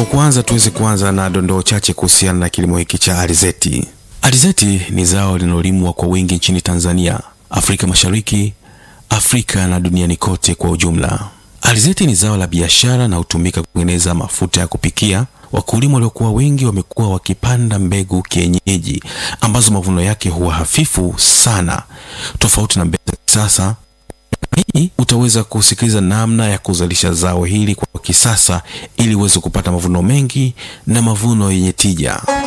kuanza, tuweze kuanza na dondoo chache kuhusiana na kilimo hiki cha alizeti. Alizeti ni zao linalolimwa kwa wingi nchini Tanzania, Afrika Mashariki, Afrika na duniani kote kwa ujumla. Alizeti ni zao la biashara na hutumika kutengeneza mafuta ya kupikia. Wakulima waliokuwa wengi wamekuwa wakipanda mbegu kienyeji ambazo mavuno yake huwa hafifu sana, tofauti na mbegu za kisasa. Hii utaweza kusikiliza namna ya kuzalisha zao hili kwa kisasa ili uweze kupata mavuno mengi na mavuno yenye tija.